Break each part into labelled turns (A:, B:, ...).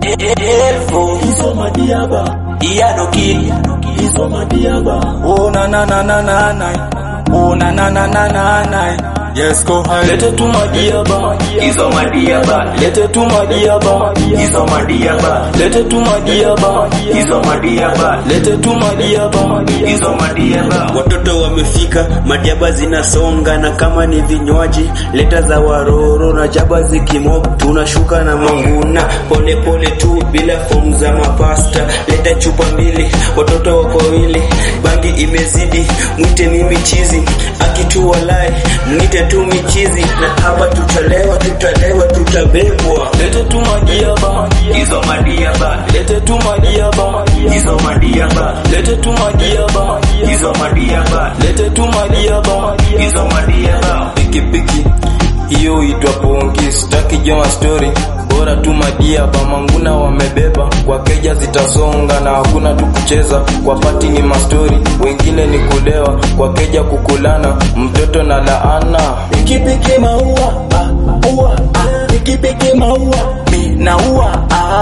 A: Elfo
B: Hizo madiaba,
A: Iano Kid
B: hizo madiaba.
C: Oh na na na na na na. Oh na na na na na na. Yes go high.
B: Lete tu madiaba,
A: Hizo madiaba
B: lete tu madiaba,
A: Hizo madiaba
B: lete tu madiaba,
A: Hizo madiaba
B: lete tu madiaba.
A: Hizo madiaba
D: Watoto wamefika, madiaba zinasonga, na kama ni vinywaji leta za waroro na jaba zikimok, tunashuka na manguna pole pole tu bila fomu za mapasta. Leta chupa mbili, watoto wako wawili, bangi imezidi, mwite mimi chizi, akitu walai, mwite tu michizi, na hapa tutalewa, tutalewa, tutabebwa.
B: Lete tu madiaba,
A: Hizo madiaba
B: lete tu madiaba,
A: Hizo madiaba
B: lete tu madiaba,
A: Hizo madiaba
B: lete tu madiaba.
A: Hizo madiaba
C: pikipiki hiyo itwa pongi, sitaki joma story, bora tu madia bamanguna wamebeba kwa keja zitasonga na hakuna tu kucheza kwa pati ni mastori, wengine ni kulewa kwa keja kukulana, mtoto na laana
B: Pikipiki maua, ah, ua, ah, pikipiki maua, mi na ua,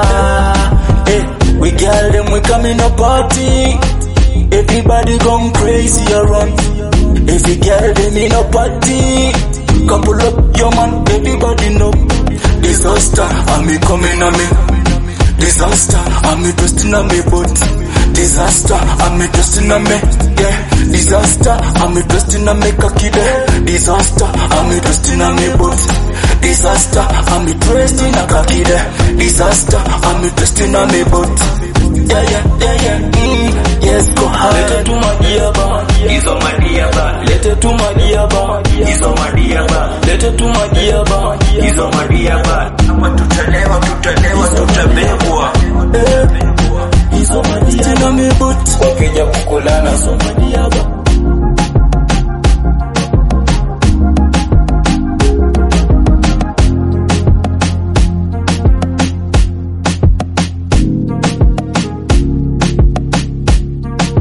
B: ah, eh, we girl them we come in a party, everybody gone crazy around, every girl them in a party, couple up your man, everybody know, disaster, I'm me coming on me, disaster, I'm me twisting on me boat, disaster, I'm me twisting on me, yeah, disaster, I'm me twisting on me kakide, disaster, I'm me twisting on me boat, disaster, I'm me twisting a kakide, disaster, I'm me twisting on me boat, yeah, yeah, yeah, yeah, mm, yes, go hard. Lete tu madiaba,
A: Hizo madiaba
B: lete tu madiaba,
A: Hizo madiaba
B: lete tu madiaba,
A: Hizo madiaba
D: Hapa tutalewa, tutalewa, tutabebwa.
B: eh, hizo madiaba, twisting on me boat,
C: kwa keja kukulana,